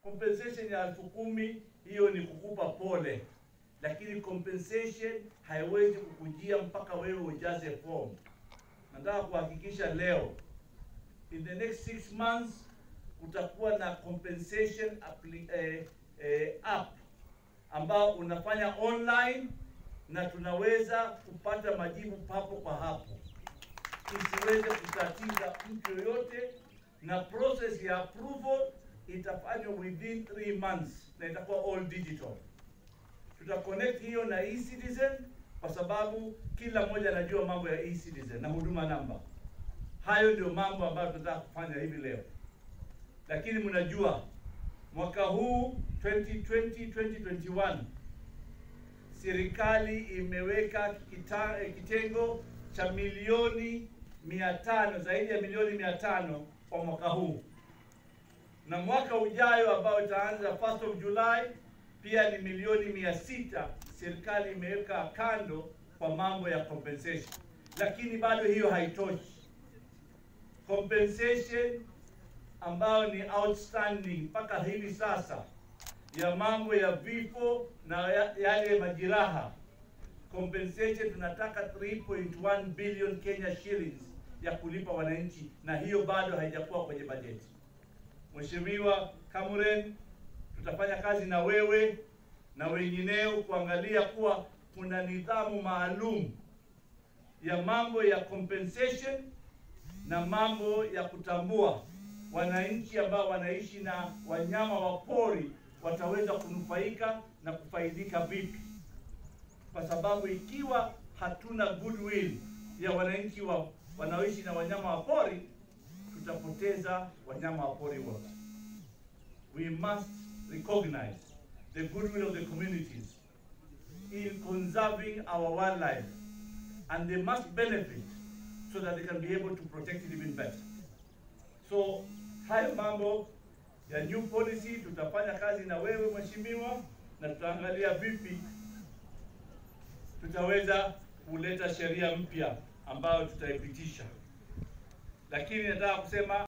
compensation ya elfu kumi hiyo ni kukupa pole, lakini compensation haiwezi kukujia mpaka wewe ujaze form. Nataka kuhakikisha leo, in the next six months kutakuwa na compensation appli, eh, eh, app ambao unafanya online na tunaweza kupata majibu papo kwa hapo, isiweze kutatiza mtu yoyote, na process ya approval itafanywa within 3 months na itakuwa all digital. Tuta connect hiyo na e-citizen kwa sababu kila mmoja anajua mambo ya e-citizen na huduma namba. Hayo ndio mambo ambayo tunataka kufanya hivi leo, lakini mnajua mwaka huu 2020 2021 serikali imeweka kita, eh, kitengo cha milioni mia tano zaidi ya milioni mia tano kwa mwaka huu na mwaka ujayo ambao itaanza 1st of July pia ni milioni mia sita serikali imeweka kando kwa mambo ya compensation, lakini bado hiyo haitoshi. Compensation ambayo ni outstanding mpaka hivi sasa ya mambo ya vifo na ya- yale majiraha compensation tunataka 3.1 billion Kenya shillings ya kulipa wananchi, na hiyo bado haijakuwa kwenye bajeti. Mheshimiwa Kamuren, tutafanya kazi na wewe na wengineo kuangalia kuwa kuna nidhamu maalum ya mambo ya compensation na mambo ya kutambua wananchi ambao wanaishi na wanyama wa pori wataweza kunufaika na kufaidika vipi, kwa sababu ikiwa hatuna goodwill ya wananchi wa wanaoishi na wanyama wa pori, tutapoteza wanyama wa pori wote. We must recognize the goodwill of the communities in conserving our wildlife and they must benefit so that they can be able to protect it even better. So hayo mambo ya new policy tutafanya kazi na wewe mheshimiwa, na tutaangalia vipi tutaweza kuleta sheria mpya ambayo tutaipitisha, lakini nataka kusema